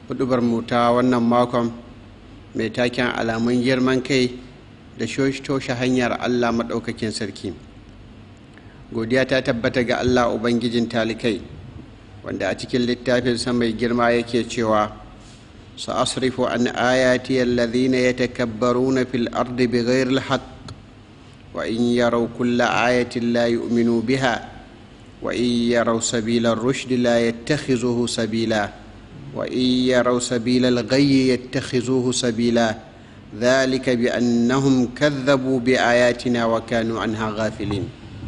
hudubar mu ta wannan makon mai taken alamun girman kai da toshe hanyar allah maɗaukakin sarki godiya ta tabbata ga allah ubangijin talikai wanda a cikin littafinsa mai girma yake cewa سأصرف عن آياتي الذين يتكبرون في الأرض بغير الحق وإن يروا كل آية لا يؤمنوا بها وإن يروا سبيل الرشد لا يتخذوه سبيلا وإن يروا سبيل الغي يتخذوه سبيلا ذلك بأنهم كذبوا بآياتنا وكانوا عنها غافلين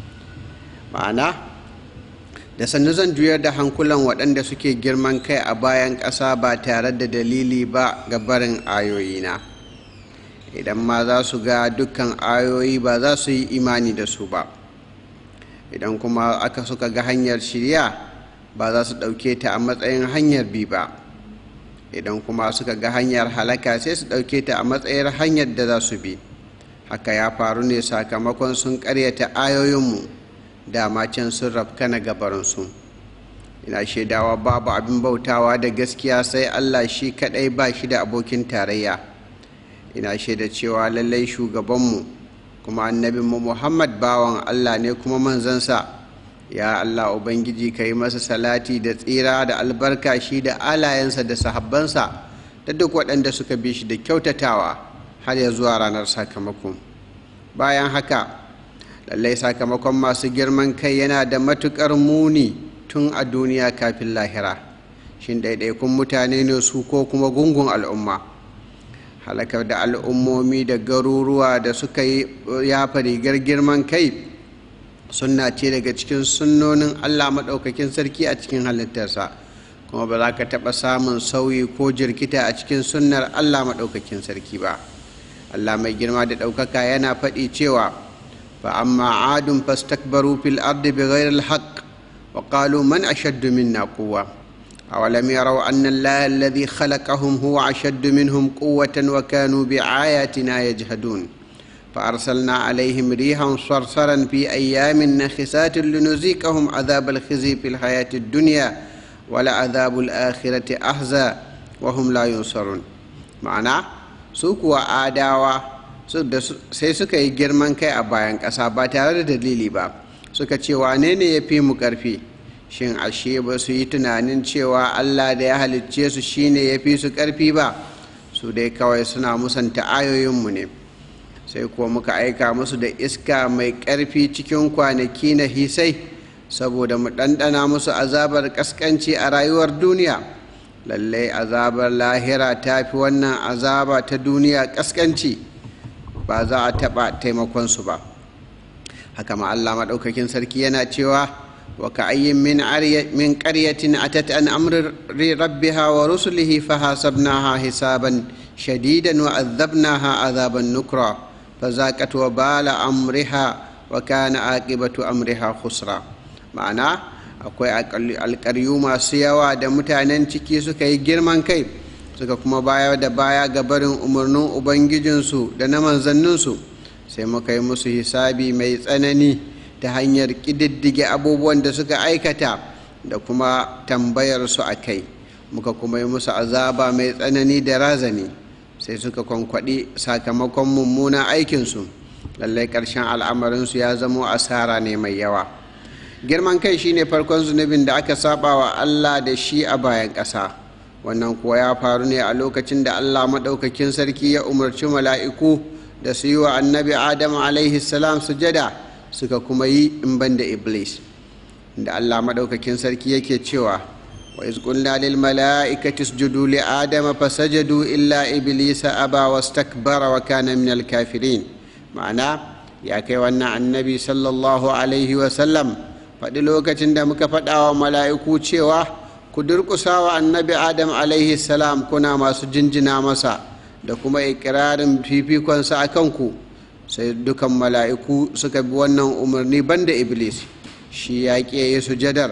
معناه da sannu zan juyar da hankulan waɗanda suke girman kai a bayan ƙasa ba tare da dalili ba ga barin ayoyina idan ma za su ga dukkan ayoyi ba za su yi imani da su ba idan kuma aka suka ga hanyar shirya ba za su ɗauke ta a matsayin hanyar bi ba idan kuma suka ga hanyar halaka sai su ɗauke ta a matsayin hanyar da za su bi haka ya faru ne sakamakon sun ƙaryata ayoyinmu dama can sun rafka na gabarinsu ina shaidawa babu abin bautawa da gaskiya sai allah shi kadai ba shi da abokin tarayya ina shaida cewa lallai shugabanmu kuma annabinmu muhammad bawan allah ne kuma manzansa ya allah ubangiji ka yi masa salati da tsira da albarka shi da alayensa da sahabbansa da duk waɗanda suka bi shi da kyautatawa har ya zuwa ranar sakamako bayan haka lallai sakamakon masu girman kai yana da matuƙar muni tun a duniya kafin lahira shin ɗaiɗaikun mutane ne su ko kuma gungun al'umma halakar da al'ummomi da garuruwa da suka yi yafa rigar girman kai sunna ce daga cikin sunnonin allah maɗaukakin sarki a cikin halittarsa kuma ba za ka taɓa samun sauyi ko jirkita a cikin sunnar allah maɗaukakin sarki ba allah mai girma da ɗaukaka yana faɗi cewa فأما عاد فاستكبروا في الأرض بغير الحق وقالوا من أشد منا قوة أولم يروا أن الله الذي خلقهم هو أشد منهم قوة وكانوا بآياتنا يجهدون فأرسلنا عليهم ريحا صرصرا في أيام نخسات لنذيقهم عذاب الخزي في الحياة الدنيا ولعذاب الآخرة أحزى وهم لا ينصرون معناه سوق آداوة sai suka yi girman kai a bayan ƙasa ba tare da dalili ba suka ce wane ne ya fi mu ƙarfi shin ashe ba su yi tunanin cewa allah da ya halicce su shine ya fi su ƙarfi ba su dai kawai suna musanta ayoyinmu ne sai kuwa muka aika musu da iska mai ƙarfi cikin kwanaki na hisai saboda mu ɗanɗana musu azabar ƙasƙanci a rayuwar duniya lallai azabar lahira ta fi wannan azaba ta duniya ƙasƙanci ba za a taɓa taimakonsu ba haka ma Allah maɗaukakin sarki yana cewa wa ka ayyin min ƙaryatin atat an amri rabbiha wa rusulihi fa hasabnaha hisaban shadidan wa azabnaha azaban nukra fa zaqat wa bala amriha wa kana aqibatu amriha khusra ma'ana akwai alƙaryu masu yawa da mutanen ciki suka yi girman kai suka kuma bayar da baya ga barin umarnin ubangijinsu da na manzanninsu sai muka yi musu hisabi mai tsanani ta hanyar ƙididdige abubuwan da suka aikata da kuma tambayar su a kai muka kuma yi musu azaba mai tsanani da razani sai suka kwankwaɗi sakamakon mummunan aikinsu lallai ƙarshen al'amarinsu ya zamo asara ne mai yawa girman kai shine farkon zunubin da aka saba wa allah da shi a bayan ƙasa wannan kuwa ya faru ne a lokacin da allah maɗaukakin sarki ya umarci mala'iku da su yi wa annabi adam alaihi salam sujada suka kuma yi in ban da iblis da allah maɗaukakin sarki yake cewa wa iz qulna lil mala'ikati isjudu li adama fasajadu illa iblisa aba wastakbara wa kana min al kafirin ma'ana ya kai wannan annabi sallallahu alaihi wa sallam faɗi lokacin da muka faɗa wa mala'iku cewa ku durƙusa wa annabi adam alaihi salam kuna masu jinjina masa da kuma ikirarin fifikonsa a kanku sai dukan mala'iku suka bi wannan umarni banda iblis shi ya ƙi yi sujadar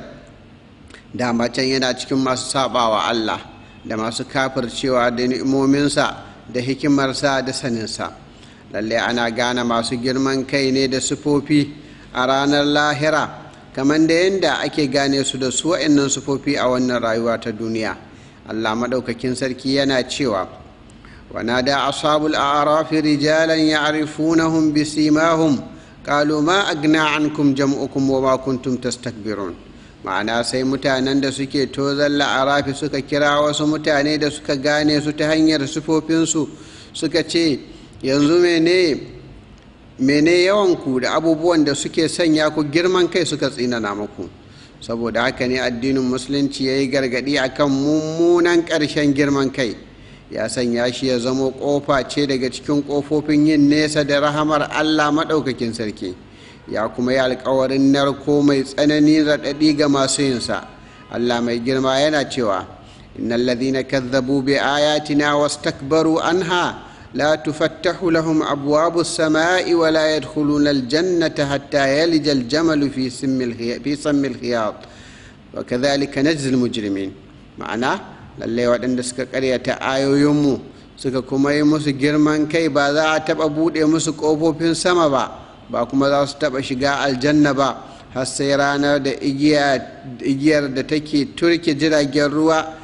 dama can yana cikin masu saɓawa allah da masu kafircewa da ni'imominsa da hikimarsa da saninsa lallai ana gane masu girman kai ne da sufofi a ranar lahira kamar da yadda ake gane su da su wa'annan sufofi a wannan rayuwa ta duniya allah maɗaukakin sarki yana cewa ونادى أصحاب الأعراف رجالا يعرفونهم بسيماهم قالوا ما أغنى عنكم جمعكم وما كنتم تستكبرون ma'ana sai mutanen da suke tozon la'arafi suka kira wasu mutane da suka gane su ta hanyar sufofinsu suka ce yanzu mene mene yawanku da abubuwan da suke sanya ku girman kai suka tsinana muku saboda haka ne addinin musulunci ya yi gargaɗi akan mummunan ƙarshen girman kai ya sanya shi ya zamo ƙofa ce daga cikin ƙofofin yin nesa da rahamar allah maɗaukakin sarki ya kuma yi alkawarin narko mai tsanani raɗaɗi ga masu yinsa allah mai girma yana cewa innal ladhina kazzabu bi ayatina wastakbaru anha la tufattahu lahum abwabu samai wa la yadkhuluna aljannata hatta yalija aljamalu fi fi sammi alkhiyat wa kadhalika najzi almujrimin ma'ana lallai waɗanda suka karyata ayoyinmu suka kuma yi musu girman kai ba za a taɓa buɗe musu ƙofofin sama ba ba kuma za su taɓa shiga aljanna ba har sai ranar da igiyar da take turke jiragen ruwa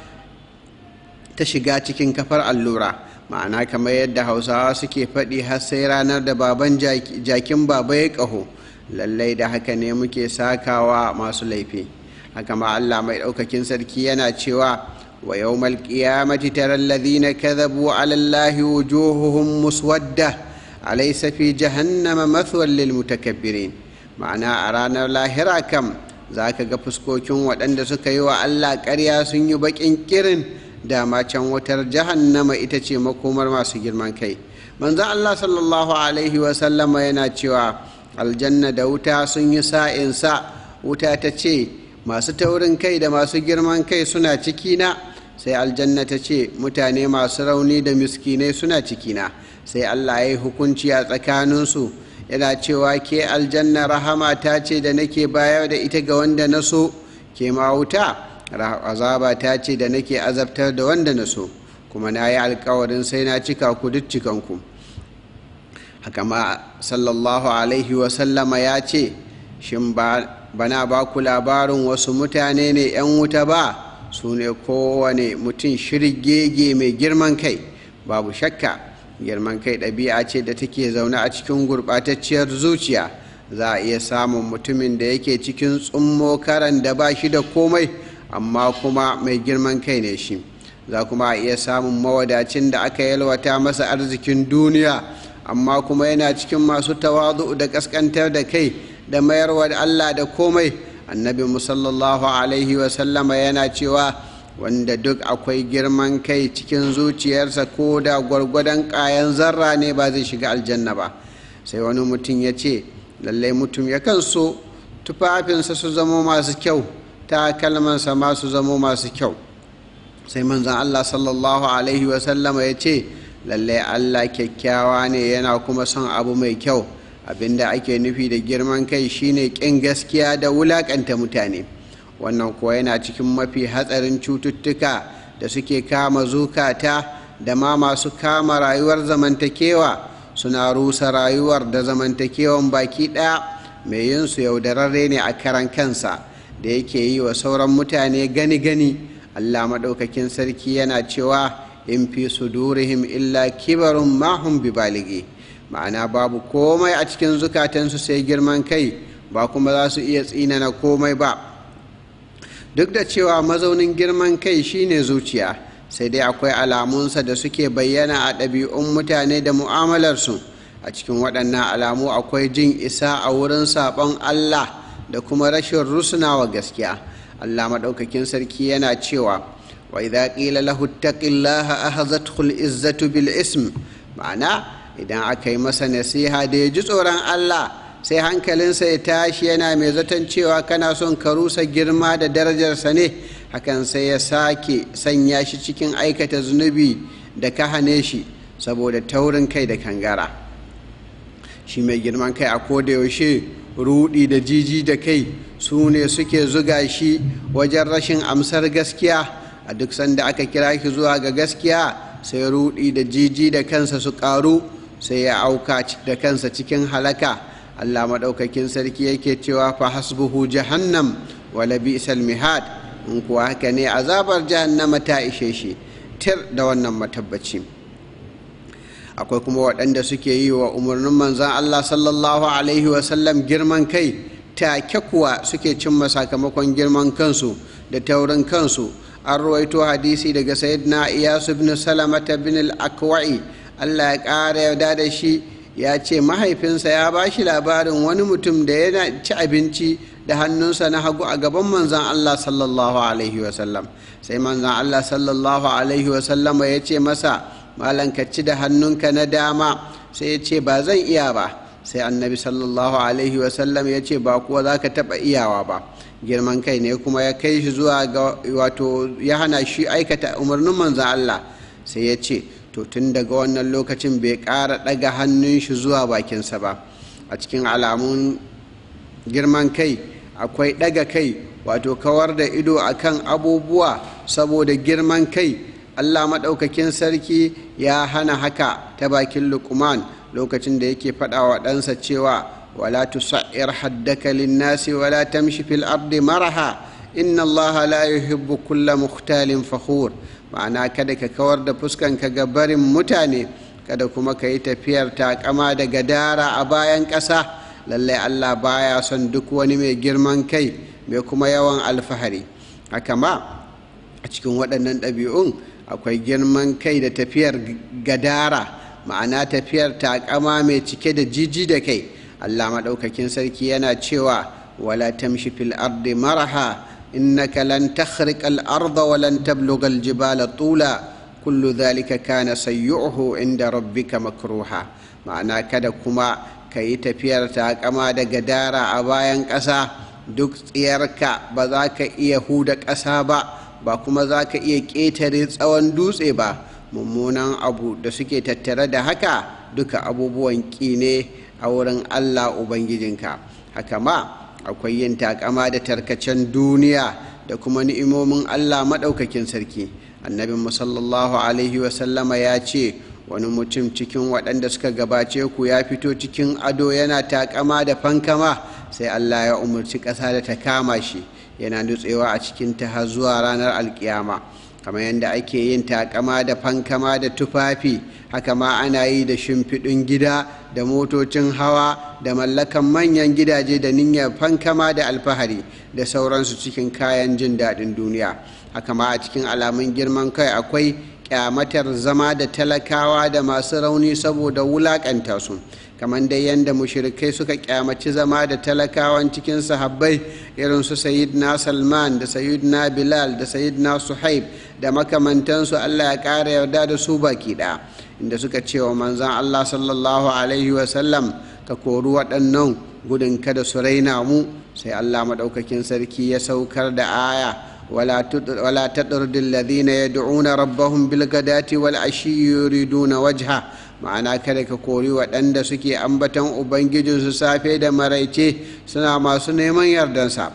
ta shiga cikin kafar allura ma'ana kamar yadda hausawa suke faɗi har sai ranar da baban jakin baba ya ƙaho lallai da haka ne muke sakawa masu laifi haka ma allah mai ɗaukakin sarki yana cewa ويوم القيامة ترى الذين كذبوا على الله وجوههم مسودة أليس في جهنم مثوى للمتكبرين معنى أرانا لاهرا كم ذاك فسكوكين وأن سكي وألا كريا سن بكين كرن داما كان وتر جهنم إتشي مكومر ما سجر من كي من ذا الله صلى الله عليه وسلم يناتشوا الجنة دوتا سن يسا إنسا وتا تشي masu taurin kai da masu girman kai suna cikina sai aljanna ta ce mutane masu rauni da miskinai suna cikina sai allah ya yi hukunci a tsakaninsu yana cewa ke aljanna rahama ta ce da nake bayar da ita ga wanda na so ke ma wuta azaba ta ce da nake azabtar da wanda na so kuma na yi alkawarin sai na cika ku duk cikanku haka ma sallallahu alaihi wasallama ya ce shin ba bana ba ku labarin wasu mutane ne 'yan wuta ba su ne kowane mutum shirgege mai girman kai babu shakka girman kai ɗabi'a ce da take zaune a cikin gurɓatacciyar zuciya za a iya samun mutumin da yake cikin tsummo karan da ba shi da komai amma kuma mai girman kai ne shi za kuma a iya samun mawadacin da aka yalwata masa arzikin duniya amma kuma yana cikin masu tawazu da ƙasƙantar da kai da mayarwa da Allah da komai annabi musallallahu alaihi wasallama yana cewa wanda duk akwai girman kai cikin zuciyarsa ko da gwargwadon ƙayan zarra ne ba zai shiga aljanna ba sai wani mutum ya ce lallai mutum yakan so tufafinsa su zamo masu kyau takalmansa ma su zamo masu kyau sai manzan Allah sallallahu alaihi wasallama ya ce lallai Allah kyakkyawa ne yana kuma son abu mai kyau abinda ake nufi da girman kai shine ƙin gaskiya da wulaƙanta mutane wannan kuwa yana cikin mafi hatsarin cututtuka da suke kama zukata da ma masu kama rayuwar zamantakewa suna rusa rayuwar da zamantakewan baki ɗaya mai yin su yaudararre ne a karan kansa da yake yi wa sauran mutane gani-gani allah maɗaukakin sarki yana cewa in fi sudurihim illa kibarun mahum bi baligi ma'ana babu komai a cikin zukatansu sai girman kai ba kuma za su iya tsinana komai ba duk da cewa mazaunin girman kai shine zuciya sai dai akwai alamunsa da suke bayyana a ɗabi'un mutane da mu'amalarsu a cikin waɗannan alamu akwai jin isa a wurin saɓon allah da kuma rashin rusunawa gaskiya allah maɗaukakin sarki yana cewa wa idza qila lahu ittaqillaha akhadhathu al-izzatu bil ism ma'ana idan aka yi masa nasiha da ya ji tsoron Allah sai hankalinsa ya tashi yana mai zaton cewa kana son ka rusa girma da darajarsa ne hakan sai ya sake sanya shi cikin aikata zunubi da ka hane shi saboda taurin kai da kangara shi mai girman kai a yaushe rudi da jiji da kai su ne suke zuga shi wajen rashin amsar gaskiya a duk sanda aka kira shi zuwa ga gaskiya sai rudi da jiji da kansa su karu sai ya auka da kansa cikin halaka allah maɗaukakin sarki yake cewa fa hasbuhu jahannam wala bi'sal mihad in kuwa haka ne azabar jahannama ta ishe shi tir da wannan matabbaci akwai kuma waɗanda suke yi wa umarnin manzan allah sallallahu alaihi wasallam girman kai take kuwa suke cimma sakamakon girman kansu da taurin kansu an ruwaito hadisi daga sayyidina iyasu ibn salamata bin al-akwai allah ya ƙara yarda da shi ya ce mahaifinsa ya ba shi labarin wani mutum da yana ci abinci da hannunsa na hagu a gaban manzan allah sallallahu alaihi wasallam sai manzan allah sallallahu alaihi wasallam ya ce masa malan ka ci da hannunka na dama sai ya ce ba zan iya ba sai annabi sallallahu alaihi wasallam ya ce ba kuwa za ka taɓa iyawa ba girman kai ne kuma ya kai shi zuwa ga wato ya hana shi aikata umarnin manzan Allah sai ya ce to tun daga wannan lokacin bai ƙara ɗaga hannun shi zuwa bakinsa ba a cikin alamun girman kai akwai ɗaga kai wato kawar da ido akan abubuwa saboda girman kai Allah maɗaukakin sarki ya hana haka ta bakin lukman lokacin da yake faɗa wa ɗansa cewa ولا تصعر حدك للناس ولا تمشي في الأرض مرحا إن الله لا يحب كل مختال فخور ma'ana kada ka kawar da fuskanka ga barin mutane kada kuma ka yi tafiyar takama da gadara a bayan ƙasa lallai allah baya son duk wani mai girman kai mai kuma yawan alfahari haka ma a cikin waɗannan ɗabi'un akwai girman kai da tafiyar gadara ma'ana tafiyar takama mai cike da jiji da kai Allah maɗaukakin sarki yana cewa wala tamshi fil ardi maraha innaka lan takhriqa al arda wa lan tablugha al jibala tula kullu dhalika kana sayyuhu inda rabbika makruha ma'ana kada kuma ka yi tafiyar takama da gadara a bayan ƙasa duk tsiyarka ba za ka iya huda ƙasa ba ba kuma za ka iya ƙetare tsawon dutse ba mummunan abu da suke tattare da haka duka abubuwan ƙi ne a wurin Allah Ubangijinka haka ma akwai yin takama da tarkacen duniya da kuma ni'imomin Allah maɗaukakin sarki annabin sallallahu alaihi wasallama ya ce wani mutum cikin waɗanda suka gabace ku ya fito cikin ado yana takama da fankama sai Allah ya umarci ƙasa da ta kama shi yana nutsewa a cikin ta har zuwa ranar alkiyama kamar yadda ake yin takama da fankama da tufafi haka ma ana yi da shimfiɗin gida da motocin hawa da mallakan manyan gidaje da niyyar fankama da alfahari da sauransu cikin kayan jin daɗin duniya haka ma a cikin alamun girman kai akwai kyamatar zama da talakawa da masu rauni saboda wulaƙanta su kamar dai yadda mushirikai suka kyamaci zama da talakawan cikin sahabbai irin su sayyidina salman da sayyidina bilal da sayyidina suhaib da makamantansu allah ya ƙara yarda da su baki ɗaya inda suka ce wa manzan allah sallallahu alaihi wasallam ka kori waɗannan gudun kada su raina mu sai allah maɗaukakin sarki ya saukar da aya ولا تطرد الذين يدعون ربهم بالغداة والعشي يريدون وجهه ma'ana kada ka kori waɗanda suke ambatan ubangijinsu safe da maraice suna masu neman yardansa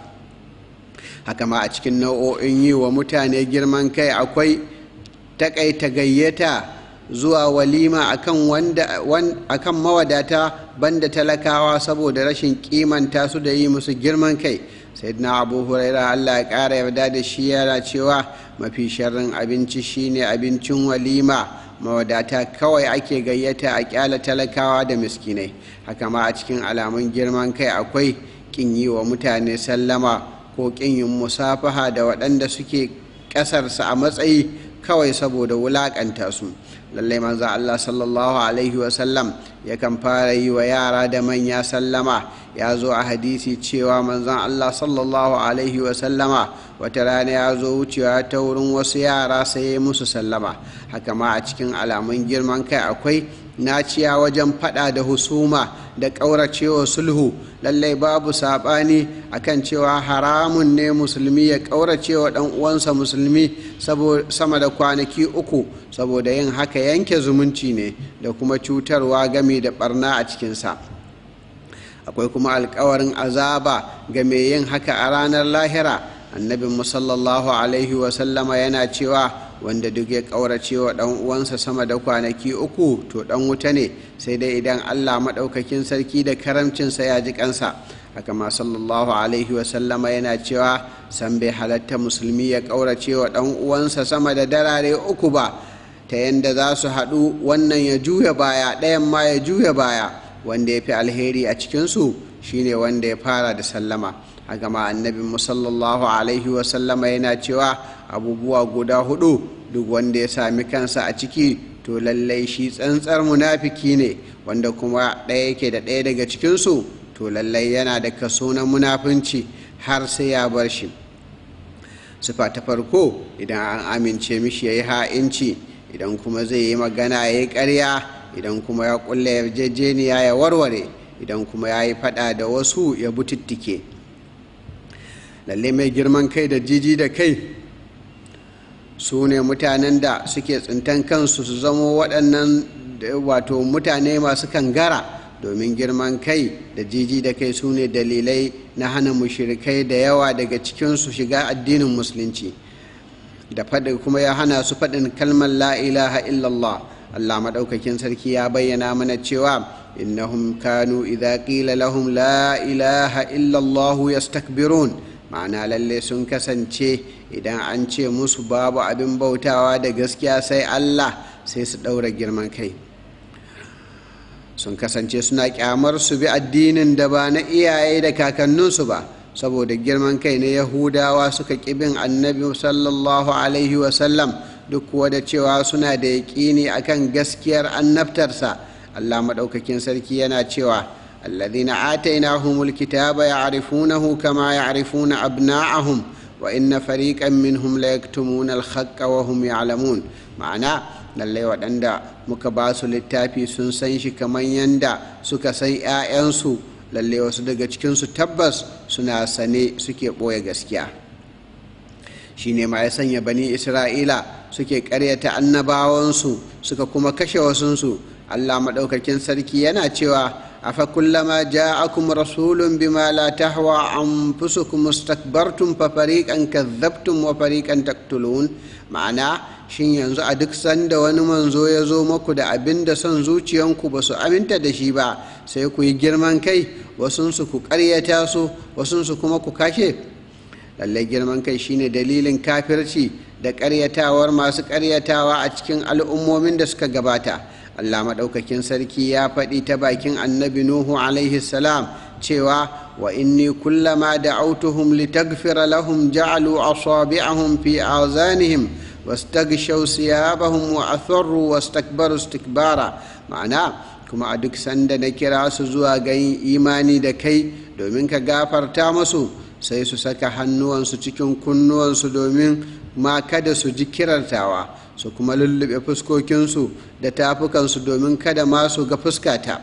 haka ma a cikin nau'o'in yi wa mutane girman kai akwai takaita gayyata zuwa walima akan wanda akan mawadata banda talakawa saboda rashin kimanta su da yi musu girman kai sayyidina abu huraira allah ya ƙara yarda da shi yana cewa mafi sharrin abinci shine abincin walima mawadata kawai ake gayyata a kyala talakawa da miskinai haka ma a cikin alamun girman kai akwai kin yi wa mutane sallama ko kin yin musafaha da waɗanda suke ƙasarsa a matsayi kawai saboda wulaƙanta su lallai manzo Allah sallallahu alaihi wasallam yakan fara yi wa yara da manya sallama ya zo a hadisi cewa manzon Allah sallallahu alaihi wasallama wata rana ya zo wucewa ta wurin wasu yara sai ya musu sallama haka ma a cikin alamun girman kai akwai naciya wajen fada da husuma da ƙauracewa sulhu lallai babu saɓani akan cewa haramun ne musulmi ya ƙauracewa ɗan uwansa musulmi sama da kwanaki uku saboda yin haka yanke zumunci ne da kuma cutarwa game da barna a cikinsa akwai kuma alkawarin azaba ga mai yin haka a ranar lahira annabin musallallahu alaihi wasallama yana cewa wanda duk ya ƙaurace wa ɗan uwansa sama da kwanaki uku to ɗan wuta ne sai dai idan allah maɗaukakin sarki da karamcinsa ya ji kansa haka ma sallallahu alaihi wasallama yana cewa san bai halatta musulmi ya ƙaurace wa ɗan uwansa sama da darare uku ba ta yadda za su haɗu wannan ya juya baya ɗayan ma ya juya baya wanda ya fi alheri a cikinsu shine wanda ya fara da sallama haka ma annabin musallallahu alaihi wasallama yana cewa abubuwa guda hudu duk wanda ya sami kansa a ciki to lallai shi tsantsar munafiki ne wanda kuma ɗaya yake da ɗaya daga cikinsu to lallai yana da kaso na munafunci har sai ya bar shi sifa ta farko idan an amince mishi ya yi ha'inci idan kuma zai yi magana ya yi ƙarya idan kuma ya ƙulla yarjejeniya ya warware idan kuma ya yi faɗa da wasu ya butittike lalle mai girman kai da jiji da kai su ne mutanen da suke tsintan kansu su zamo waɗannan wato mutane masu kangara domin girman kai da jiji da kai su ne dalilai na hana mushirikai da yawa daga cikinsu shiga addinin musulunci da faɗi kuma ya hana su faɗin kalmar la ilaha illallah allah maɗaukakin sarki ya bayyana mana cewa innahum kanu idza qila lahum la ilaha illallah yastakbirun ma'ana lalle sun kasance idan an ce musu babu abin bautawa da gaskiya sai allah sai su ɗaura girman kai sun kasance suna kyamar su bi addinin da ba na iyaye da kakanninsu ba saboda girman kai na yahudawa suka bin annabi sallallahu alaihi wasallam duk kuwa da cewa suna da yaƙini akan gaskiyar annabtarsa allah maɗaukakin sarki yana cewa الذين آتيناهم الكتاب يعرفونه كما يعرفون أبناءهم وإن فريقا منهم ليكتمون الحق وهم يعلمون معناه lallai waɗanda muka ba su littafi sun san shi kamar yanda suka san 'ya'yansu lallai wasu daga cikinsu tabbas suna sane suke ɓoye gaskiya shi ne ma ya sanya bani isra'ila suke ƙaryata annabawansu suka kuma kashe wasunsu allah maɗaukakin sarki yana cewa afa kullama ja'akum rasulun bima la tahwa anfusukum mustakbartum fa fariqan kadhabtum wa fariqan taqtulun ma'ana shin yanzu a duk sanda wani manzo ya zo maku da abin da son zuciyanku ba su aminta da shi ba sai ku yi girman kai wasunsu ku karyata su wasunsu kuma ku kashe lallai girman kai shine dalilin kafirci da karyatawar masu karyatawa a cikin al'ummomin da suka gabata allah maɗaukakin sarki ya faɗi ta bakin annabi nuhu alaihi salam cewa wa inni kullama da'autuhum litaghfira lahum ja'alu asabi'ahum fi azanihim واستغشوا ثيابهم وأثروا واستكبروا استكبارا ma'ana kuma a duk sanda na kira su zuwa ga yin imani da kai domin ka gafarta masu sai su saka hannuwansu cikin kunnuwansu domin ma kada su ji kirartawa su kuma lullube fuskokinsu da tafukansu domin kada ma su ga fuskata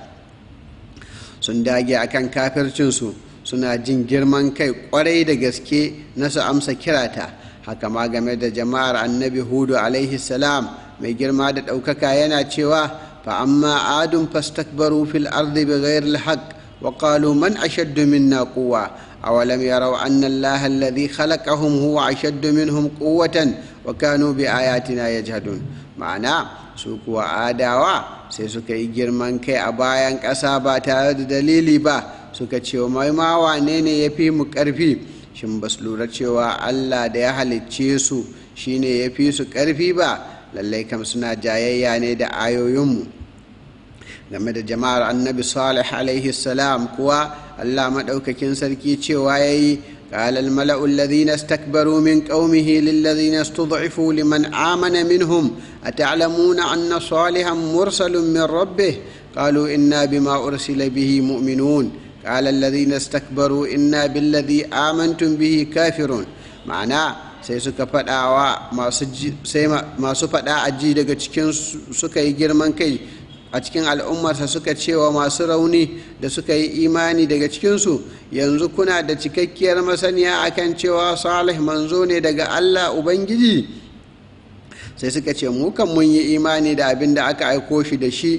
sun dage akan kafircinsu suna jin girman kai kwarai da gaske na su amsa kirata haka ma game da jama'ar annabi hudu alaihi salam mai girma da ɗaukaka yana cewa fa amma adun fastakbaru fil ardi bi ghairi alhaq wa qalu man ashaddu minna quwwa awalam yaraw anna allah alladhi khalaqahum huwa ashaddu minhum quwwatan wa kanu bi ayatina yajhadun ma'ana su kuwa adawa sai suka yi girman kai a bayan ƙasa ba tare da dalili ba suka ce mai ma wane ne ya fi mu ƙarfi shin ba su lura cewa allah da ya halicce su shine ya fi su ƙarfi ba lallai kam suna jayayya ne da ayoyinmu game da jama'ar annabi salih alaihi salam kuwa allah maɗaukakin sarki cewa ya yi قال الملأ الذين استكبروا من قومه للذين استضعفوا لمن آمن منهم أتعلمون أن صالحا مرسل من ربه قالوا إنا بما أرسل به مؤمنون قال الذين استكبروا إنا بالذي آمنتم به كافرون معناه sai suka faɗawa masu faɗa a ji daga cikin suka yi girman kai a cikin al'ummarsa suka cewa masu rauni da suka yi imani daga cikinsu yanzu kuna da cikakkiyar masaniya akan cewa salih manzo ne daga allah ubangiji sai suka ce mu kan mun yi imani da abin da aka aiko shi da shi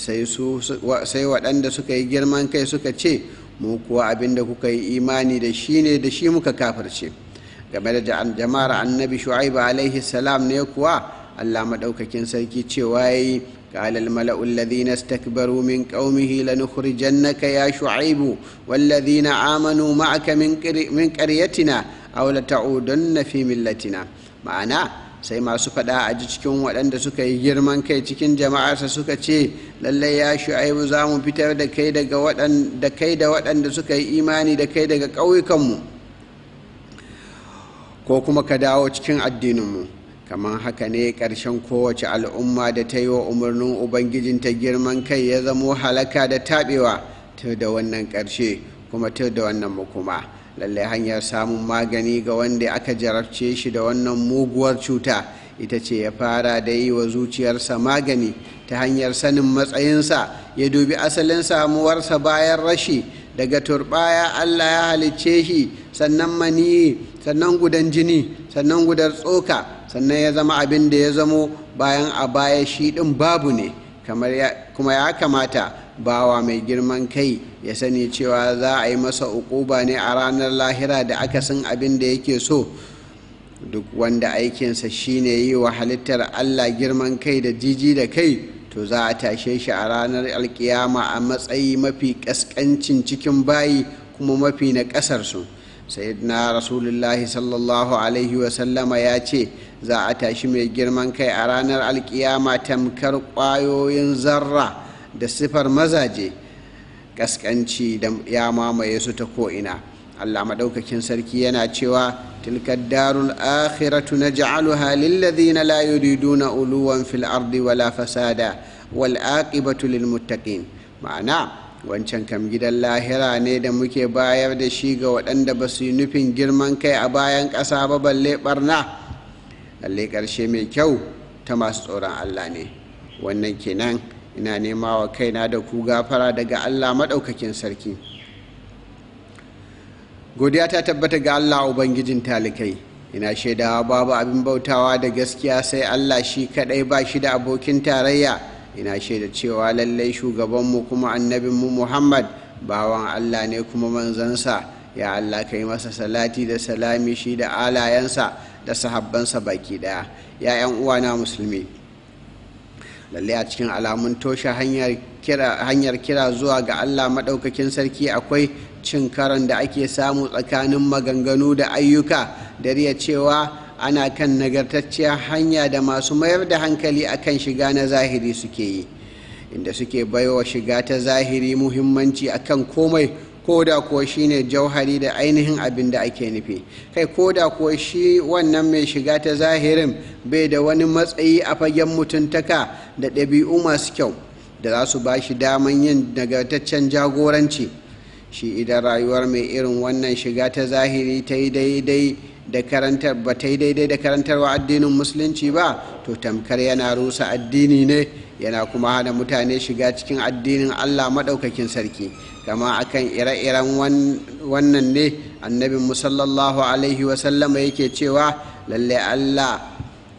sai waɗanda suka yi girman kai suka ce mu kuwa abin da kuka yi imani da shi ne da shi muka kafirce game da jama'ar annabi shu'aibu alaihi salam ne kuwa allah maɗaukakin sarki cewa yi قال الملأ الذين استكبروا من قومه لنخرجنك يا شعيب والذين آمنوا معك من قريتنا أو لتعودن في ملتنا معنا sai masu faɗa a ji cikin waɗanda suka yi girman kai cikin jama'arsa suka ce lallai ya shu'aibu za mu fitar da kai da kai da waɗanda suka yi imani da kai daga ƙauyukanmu ko kuma ka dawo cikin addininmu kamar haka ne ƙarshen kowace al'umma da ta yi wa umarnin ubangijinta girman kai ya zamo halaka da taɓewa ta da wannan ƙarshe kuma ta da wannan makoma lallai hanyar samun magani ga wanda aka jarabce shi da wannan muguwar cuta ita ce ya fara da yi wa zuciyarsa magani ta hanyar sanin matsayinsa ya dubi asalin samuwarsa bayan rashi daga turbaya allah ya halicce shi sannan maniyi sannan gudan jini sannan gudar tsoka sannan ya zama abin da ya zamo bayan a baya shi ɗin babu ne kuma ya kamata bawa mai girman kai ya sani cewa za a yi masa ukuba ne a ranar lahira da aka san abin da yake so duk wanda aikinsa shine yi wa halittar allah girman kai da jiji da kai to za a tashe shi a ranar alkiyama a matsayi mafi ƙasƙancin cikin bayi kuma mafi na ƙasarsu sayyidina rasulullahi sallallahu alaihi wasallama ya ce za a tashi mai girman kai a ranar alkiyama tamkar ƙwayoyin zarra da sifar mazaje ƙasƙanci da ya mamaye su ta ko'ina allah maɗaukakin sarki yana cewa tilka darul akhiratu naj'aluha lilladhina la yuriduna uluwan fil ardi wala fasada wal aqibatu lil muttaqin ma'ana wancan kam gidan lahira ne da muke bayar da shi ga waɗanda ba su yi nufin girman kai a bayan ƙasa ba balle ɓarna lalle ƙarshe mai kyau ta masu tsoron allah ne wannan kenan ina nema wa kaina da ku gafara daga allah maɗaukakin sarki godiya ta tabbata ga allah ubangijin talikai ina shaidawa babu abin bautawa da gaskiya sai allah shi kaɗai ba shi da abokin tarayya ina shaida cewa lallai shugabanmu kuma annabinmu muhammad bawan allah ne kuma manzansa ya allah ka yi masa salati da salami shi da alayensa da sahabbansa baki daya ya yan uwana musulmi lallai a cikin alamun toshe hanyar kira zuwa ga allah maɗaukakin sarki akwai cin karon da ake samu tsakanin maganganu da ayyuka da riya cewa ana kan nagartacciyar hanya da masu mayar da hankali akan shiga na zahiri suke yi inda suke baiwa shiga ta zahiri muhimmanci akan komai ko da kuwa shine jauhari da ainihin abin da ake nufi kai ko da kuwa shi wannan mai shiga ta zahirin bai da wani matsayi a fagen mutuntaka da ɗabi'u masu kyau da za su ba shi daman yin nagartaccen jagoranci shi idan rayuwar mai irin wannan shiga ta zahiri ta yi daidai da karantar ba ta yi daidai da karantarwa addinin musulunci ba to tamkar yana rusa addini ne yana kuma hana mutane shiga cikin addinin allah maɗaukakin sarki kama akan ire-iren wannan ne annabin musallallahu alaihi wasallama yake cewa lalle allah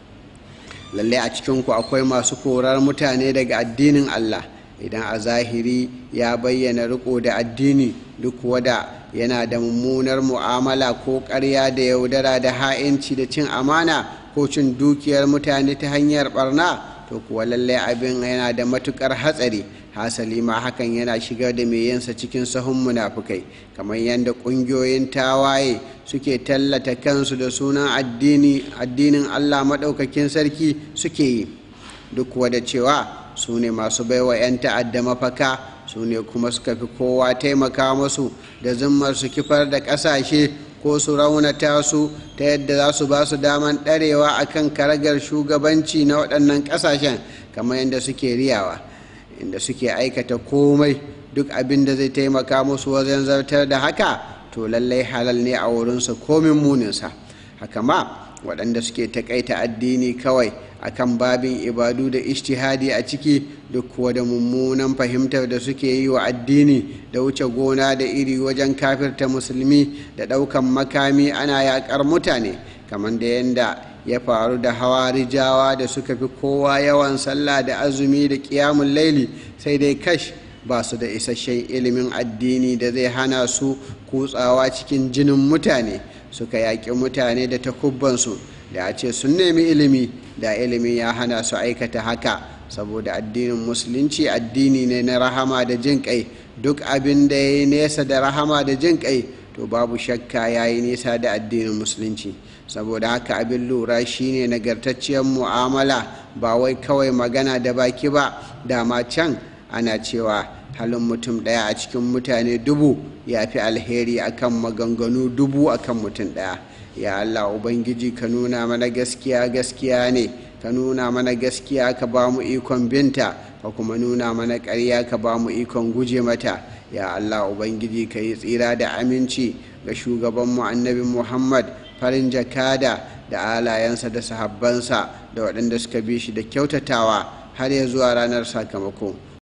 lalle a cikinku akwai masu korar mutane daga addinin allah idan a zahiri ya bayyana riko da addini duk wada yana da mummunar mu'amala ko ƙarya da yaudara da ha'inci da cin amana ko cin dukiyar mutane ta hanyar barna to kuwa lallai abin yana da matukar hatsari hasali ma hakan yana shigar da mai yansa cikin sahun munafukai kamar yadda ƙungiyoyin tawaye suke tallata kansu da sunan addini addinin allah maɗaukakin sarki suke yi duk da cewa su ne masu baiwa 'yan ta'adda mafaka su ne kuma suka fi kowa taimaka masu da zimmar su kifar da ƙasashe ko su raunata su ta yadda za su ba su daman ɗarewa a kan karagar shugabanci na waɗannan ƙasashen kamar yadda suke riyawa inda suke aikata komai duk abin da zai taimaka musu wajen zartar da haka to lallai halal ne a wurinsa komin muninsa haka ma waɗanda suke taƙaita addini kawai akan babin ibadu da ishtihadi a ciki duk kuwa da mummunan fahimtar da suke yi wa addini da wuce gona da iri wajen kafirta musulmi da ɗaukan makami ana yaƙar mutane kamar da yadda ya faru da hawarijawa da suka fi kowa yawan sallah da azumi da ƙiyamun laili sai dai kash ba su da isasshen ilimin addini da zai hana su kutsawa cikin jinin mutane suka yaƙi mutane da takubbansu da a ce sun nemi ilimi da ilimi ya hana su aikata haka saboda addinin musulunci addini ne na rahama da jin kai duk abin da ya yi nesa da rahama da jin kai to babu shakka ya yi nisa da addinin musulunci saboda haka abin lura shine nagartacciyar mu'amala ba wai kawai magana da baki ba dama can ana cewa halin mutum ɗaya a cikin mutane dubu ya fi alheri akan maganganu dubu akan mutum ɗaya ya allah ubangiji ka nuna mana gaskiya gaskiya ne ka nuna mana gaskiya ka ba mu ikon binta ka kuma nuna mana ƙarya ka ba mu ikon guje mata ya allah ubangiji ka yi tsira da aminci ga shugabanmu annabi muhammad farin jakada da alayensa da sahabbansa da waɗanda suka bi shi da kyautatawa har ya zuwa ranar sakamako